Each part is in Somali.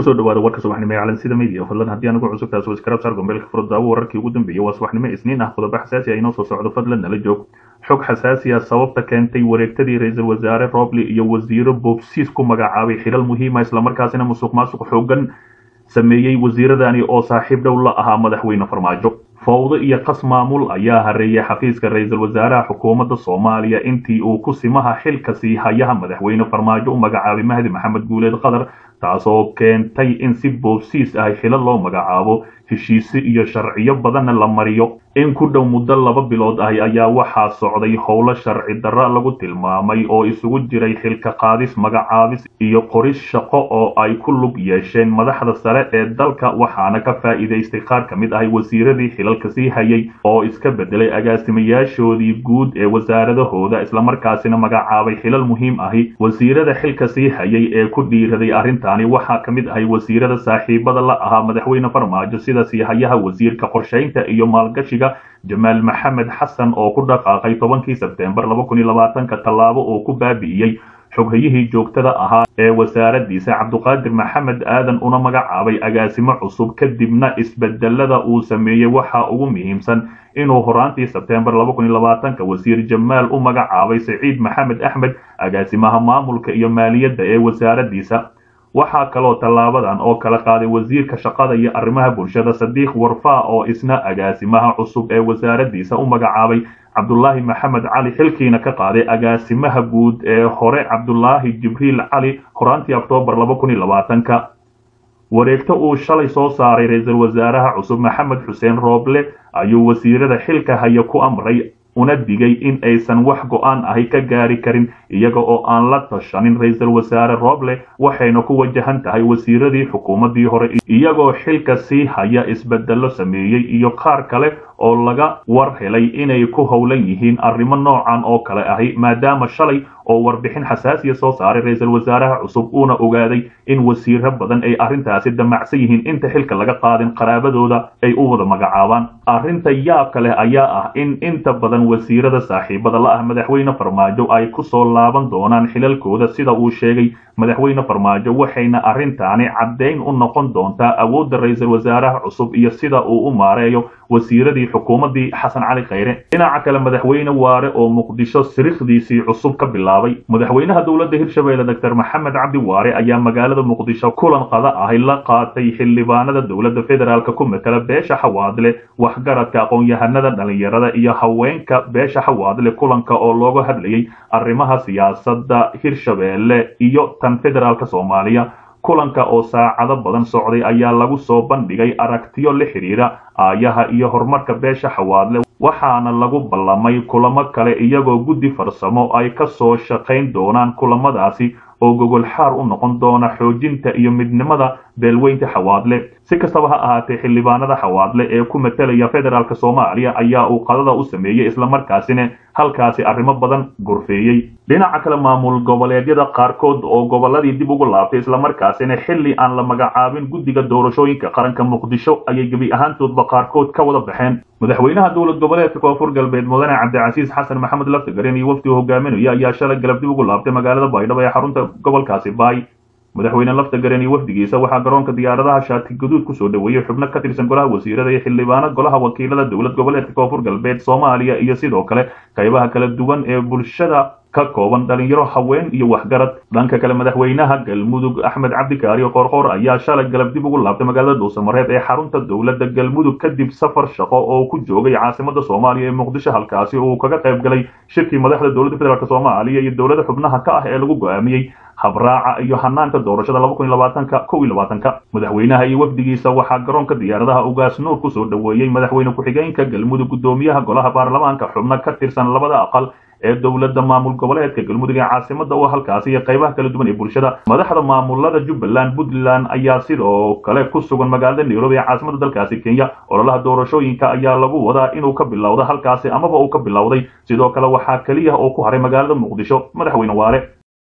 kusoo dhawaada warka subaxnimo ee calansida media fadlan haddii aan ugu cusub taas waskarab saar gombeelka furdaawo wararkii ugu dambeeyey waa subaxnimo isniin ah qodobo xasaasi ah inoo soo socdo fadlan nala joog xog xasaasi ah sababta keentay wareegtadii ra-iisul wasaare roble iyo wasiiro boobsiis ku magacaabay xilal muhiima islamarkaasina musuq maasuq xoogan sameeyey wasiiradani oo saaxiib dhow la ahaa madaxweyne farmaajo fowdo iyo qas maamul ayaa hareeyay xafiiska ra-iisul wasaaraha xukuumadda soomaaliya intii uu ku simaha xilka sii hayaha madaxweyne farmaajo u magacaabay mahdi maxamed guuleed qatar taasoo keentay in si boobsiis ah xilo loo magacaabo heshiise iyo sharciyo badanna la mariyo in ku dhow muddo laba bilood ahi ayaa waxaa socday howlo sharci darra lagu tilmaamay oo isugu jiray xilka qaadis magacaabis iyo qoris shaqo oo ay ku lug yeesheen madaxda sare ee dalka waxaana ka faa'iidaystay qaar ka mid ahi wasiiradii xilalka sii hayay oo iska bedelay agaasimayaashoodii guud ee wasaaradahooda islamarkaasina magacaabay xilal muhiim ahi wasiirada xilka sii hayay ee ku dhiiraday arrintaani waxaa ka mid ahay wasiirada saaxiibada la ahaa madaxweyne farmaajo sida siihayaha wasiirka qorshaynta iyo maalgashiga jamaal maxamed xasan oo ku dhaqaaqay tobankii sebteembar laba kun iyo labaatanka tallaabo oo ku baabi'iyey xoghayihii joogtada ahaa ee wasaaradiisa cabduqaadir maxamed aadan una magacaabay agaasimo cusub kadibna isbedelada uu sameeyey waxaa ugu muhiimsan inuu horaantii sebteembar laba kun iyo labaatanka wasiir jamaal u magacaabay saciid maxamed axmed agaasimaha maamulka iyo maaliyadda ee wasaaradiisa waxaa kaloo tallaabadan oo kala qaaday wasiirka shaqada iyo arrimaha bulshada sadiiq warfaa oo isna agaasimaha cusub ee wasaaradiisa u magacaabay cabdulaahi maxamed cali xilkiina ka qaaday agaasimaha guud ee hore cabdulaahi jibriil cali horaantii oktoobar laba kun iyo labaatanka wareegto uu shalay soo saaray ra-iisul wasaaraha cusub maxamed xuseen rooble ayuu wasiirada xilka haya ku amray una digay in aysan wax go-aan ahi ka gaari karin iyaga oo aan la tashanin ra-iisul wasaare roble waxayna ku wajahan tahay wasiiradii xukuumaddii hore iyagoo xilka sii haya isbedello sameeyey iyo qaar kale oo laga war helay inay ku howlan yihiin arrimo noocan oo kale ahi maadaama shalay oo warbixin xasaasiya soo saaray ra-iisul wasaaraha cusub uuna ogaaday in wasiiro badan ay arrintaasi damacsan yihiin inta xilka laga qaadin qaraabadooda ay u wada magacaabaan arrinta yaabka leh ayaa ah in inta badan wasiirada saaxiibada la ah madaxweyne farmaajo ay ku soo laaban doonaan xilalkooda sida uu sheegay madaxweyne farmaajo waxayna arrintaani caddayn u noqon doontaa awoodda ra-iisul wasaaraha cusub iyo sida uu u maareeyo wasiiradii xukuumaddii xasan cali khayre dhinaca kale madaxweyne waare oo muqdisho sirikhdiisii cusub ka bilaabay madaxweynaha dowladda hirshabeelle doctor maxamed cabdi waare ayaa magaalada muqdisho kulan qada ahi la qaatay xildhibaanada dowladda federaalk ku matala beesha xawaadle waxgaradka aqoon-yahanada dhalinyarada iyo haweenka beesha xawaadle kulanka oo looga hadlayay arrimaha siyaasadda hirshabeelle iyo tan federaalk soomaaliya kulanka oo saacado badan socday ayaa lagu soo bandhigay aragtiyo la xidhiira aayaha iyo horumarka beesha xawaadle waxaana lagu ballamay kulamo kale iyagoo guddi farsamo ay ka soo shaqayn doonaan kulamadaasi oo gogol xaar u noqon doona xoojinta iyo midnimada beelweynta xawaadle si kastaba ha ahaatee xildhibaanada xawaadle ee ku matalaya federaalk soomaaliya ayaa uu qadada u sameeyey islamarkaasina halkaasi arrimo badan gorfeeyey dhinaca kale maamul goboleedyada qaarkood oo gobolladii dib ugu laabtay islamarkaasina xilli aan la magacaabin guddiga doorashooyinka qaranka muqdisho ayay gebi ahaantoodba qaarkood ka wada baxeen madaxweynaha dowlad goboleedka koonfur galbeed mudane cabdicasiis xasan maxamed laftigarin iyo wafdi hogaaminaya ayaa shalay galab dib ugu laabtay magaalada baydhabo ee xarunta gobolkaasi baay madaxweyne laftigarin iyo wafdigiisa waxaa garoonka diyaaradaha shaati gaduud kusoo dhaweeyey xubno ka tirsan golaha wasiirada iyo xildhibaano golaha wakiilada dowlad goboleedka koonfur galbeed soomaaliya iyo sidoo kale qaybaha kala duwan ee bulshada ka kooban dhalinyaro haween iyo waxgarad dhanka kale madaxweynaha galmudug axmed cabdikaari qoorqoor ayaa shalay galab dib ugu laabtay magaalada dhuusamareeb ee xarunta dowladda galmudug kadib safar shaqo oo ku joogay caasimada soomaaliya ee muqdisho halkaasi uu kaga qayb galay shirkii madaxda dowladda federaalk soomaaliya iyo dowlada xubnaha ka ah ee lagu go-aamiyey habraaca iyo hanaanka doorashada laba kun iyo labaatanka kow iyo labaatanka madaxweynaha iyo wafdigiisa waxaa garoonka diyaaradaha ugaas nuur kusoo dhaweeyey madaxweyne ku-xigeenka galmudug guddoomiyaha golaha baarlamaanka xubno ka tirsan labada aqal ee dowladda maamul goboleedka galmudug ee caasimada oo halkaasi iyo qaybaha kala duwan ee bulshada madaxda maamulada jubbaland puntland ayaa sidoo kale ku sugan magaalada nairobi ee caasimada dalkaasi kenya ololaha doorashooyinka ayaa lagu wadaa inuu ka bilowda halkaasi amaba uu ka bilowday sidoo kale waxaa keliya oo ku haray magaalada muqdisho madaxweyne waare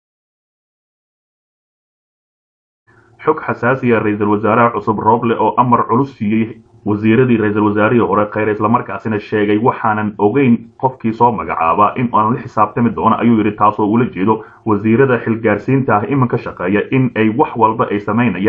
xog xasaasiya ra-iisul wasaaraha cusub roble oo amar culus siiyey wasiiradii ra-iisul wasaarihii hore kheyre islamarkaasina sheegay waxaanan ogeyn qofkii soo magacaaba in aan la xisaabtami doono ayuu yidhi taasoo ula jeedo wasiirada xilgaarsiinta ah iminka shaqeeya in ay wax walba ay samaynayaan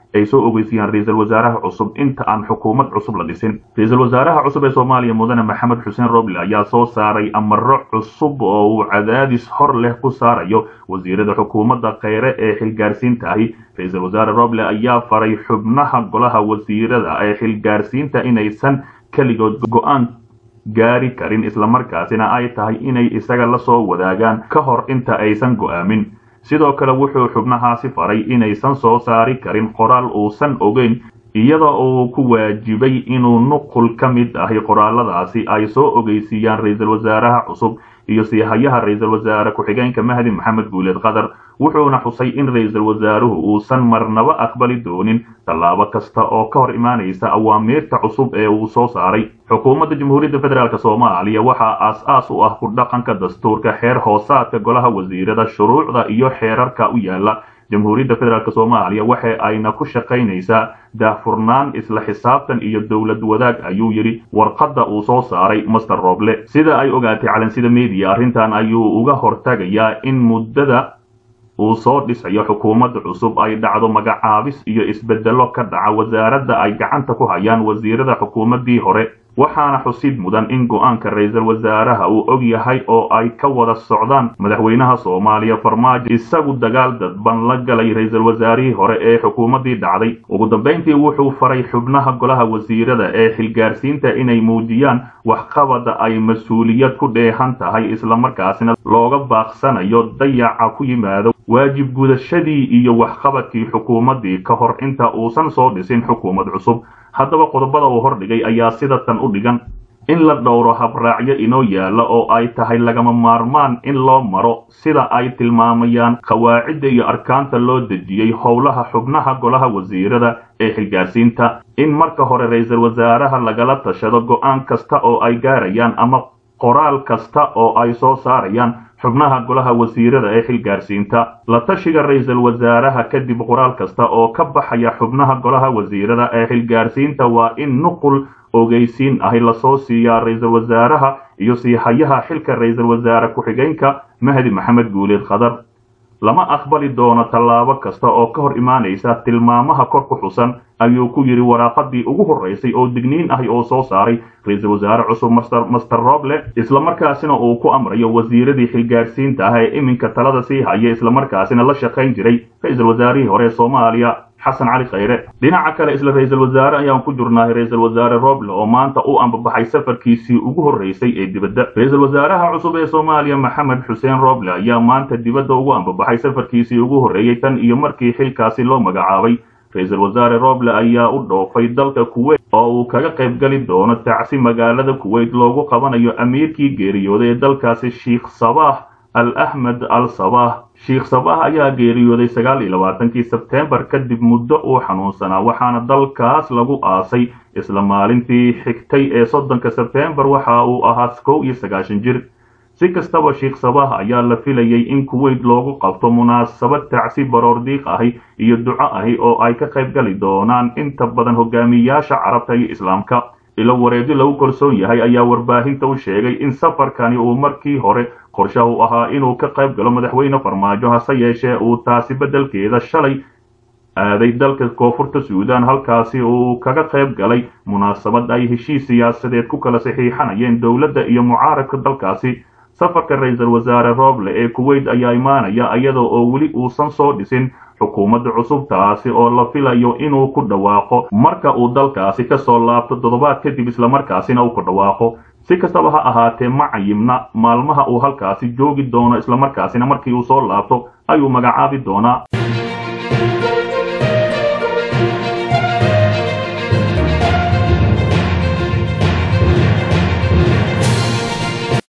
ay soo ogeysiyaan ra-iisul wasaaraha cusub inta aan xukuumad cusub la dhisin ra-iisul wasaaraha cusub ee soomaaliya mudane maxamed xuseen roble ayaa soo saaray amaro cusub oo uu cadaadis hor leh ku saarayo wasiirada xukuumadda kheyre ee xilgaarsiinta ahi ra-iisul wasaare roble ayaa faray xubnaha golaha wasiirada ee xilgaarsiinta inaysan keligood go-aan gaari karin islamarkaasina ay tahay inay isaga la soo wadaagaan ka hor inta aysan go'aamin sidoo kale wuxuu xubnahaasi faray inaysan soo saari karin qoraal uusan ogeyn iyada uu ku waajibay inuu nuqul ka mid ahi qoraaladaasi ay soo ogeysiiyaan ra-iisul wasaaraha cusub iyo siihayaha ra-iisul wasaare ku-xigeenka mahdi maxamed guuleed qatar wuxuuna xusay in ra-iisul wasaaruhu uusan marnaba aqbali doonin tallaabo kasta oo ka hor imaanaysa awaamiirta cusub ee uu soo saaray xukuumadda jamhuuriyadda federaalk soomaaliya waxaa aas-aas u ah ku dhaqanka dastuurka xeer hoosaadka golaha wasiirada shuruucda iyo xeerarka u yaala jamhuuriyadda federaalk soomaaliya waxa ayna ku shaqaynaysaa daahfurnaan isla xisaabtan iyo dowlad wadaag ayuu yidhi warqadda uu soo saaray master roble sida ay ogaatay calansida media arrintan ayuu uga hortagayaa in muddada uu soo dhisayo xukuumadda cusub ay dhacdo magacaabis iyo isbedelo ka dhaca wasaaradda ay gacanta ku hayaan wasiirada xukuumaddii hore waxaana xusid mudan in go-aanka ra-iisul wasaaraha uu og yahay oo ay ka wada socdaan madaxweynaha soomaaliya farmaajo isagu dagaal dadban la galay ra-iisul wasaarihii hore ee xukuumaddii dhacday ugu dambayntii wuxuu faray xubnaha golaha wasiirada ee xilgaarsiinta inay muujiyaan waxqabada ay mas-uuliyad ku dheehan tahay islamarkaasina looga baaqsanayo dayaca ku yimaado waajib gudashadii iyo waxqabadkii xukuumaddii ka hor inta uusan soo dhisin xukuumad cusub haddaba qodobada uu hordhigay ayaa sida tan u dhigan in la dhowro habraacyo inoo yaalla oo ay tahay lagama maarmaan in loo maro sida ay tilmaamayaan qawaacidda iyo arkaanta loo dejiyey howlaha xubnaha golaha wasiirada ee xilgaarsiinta in marka hore ra-iisul wasaaraha lagala tashado go-aan kasta oo ay gaarayaan ama qoraal kasta oo ay soo saarayaan xubnaha golaha wasiirada ee xilgaarsiinta la tashiga ra-iisul wasaaraha kadib qoraal kasta oo ka baxaya xubnaha golaha wasiirada ee xilgaarsiinta waa in nuqul ogeysiin ahi lasoo siiyaa ra-iisul wasaaraha iyo siihayaha xilka ra-iisul wasaare ku-xigeenka mahdi maxamed guuleed khadar lama aqbali doono tallaabo kasta oo ka hor imaanaysa tilmaamaha kor ku xusan ayuu ku yidhi waraaqadii ugu horraysay oo digniin ahi oo soo saaray ra-iisul wasaare cusub master roble islamarkaasina uu ku amrayo wasiiradii xilgaarsiinta ah ee iminka talada sii haya islamarkaasina la shaqayn jiray ra-iisul wasaarihii hore ee soomaaliya xasan cali khayre dhinaca kale isla ra-iisul wasaare ayaan ku jirnahay ra-iisul wasaare roble oo maanta u ambabaxay safarkiisii ugu horreysay ee dibadda ra-iisul wasaaraha cusub ee soomaaliya maxamed xuseen roble ayaa maanta dibadda ugu ambabaxay safarkiisii ugu horreeyey tan iyo markii xilkaasi loo magacaabay ra-iisul wasaare roble ayaa u dhoofay dalka kuweyt oo uu kaga qayb gali doono tacsi magaalada kuweyt loogu qabanayo amiirkii geeriyooday ee dalkaasi sheikh sabaax al axmed al sabaax sheikh sabaax ayaa geeriyooday sagaal iyo labaatankii sebteembar kadib muddo uu xanuunsanaa waxaana dalkaas lagu aasay isla maalintii xigtay ee soddonka sebteembar waxa uu ahaa kow iyo sagaashan jir si kastaba sheikh sabaax ayaa la filayay in kuweyt loogu qabto munaasabad tacsi baroordiiq ahi iyo duco ahi oo ay ka qayb gali doonaan inta badan hogaamiyaasha carabta iyo islaamka ilo wareegyo lagu kalsoon yahay ayaa warbaahinta u sheegay in safarkani uu markii hore qorshaha u ahaa inuu ka qayb galo madaxweyne farmaajo hase yeeshee uu taasi beddelkeeda shalay aaday dalka koonfurta suudaan halkaasi uu kaga qayb galay munaasabad ay heshiis siyaasadeed ku kala saxiixanayeen dowladda iyo mucaaradka dalkaasi safarka ra-iisul wasaare roble ee kuweyt ayaa imaanaya iyada oo weli uusan soo dhisin xukuumadda cusub taasi oo la filayo inuu ku dhawaaqo marka uu dalkaasi ka soo laabto toddobaad kadib islamarkaasina uu ku dhawaaqo si kastaba ha ahaatee ma cayimna maalmaha uu halkaasi joogi doono islamarkaasina markii uu soo laabto ayuu magacaabi doonaa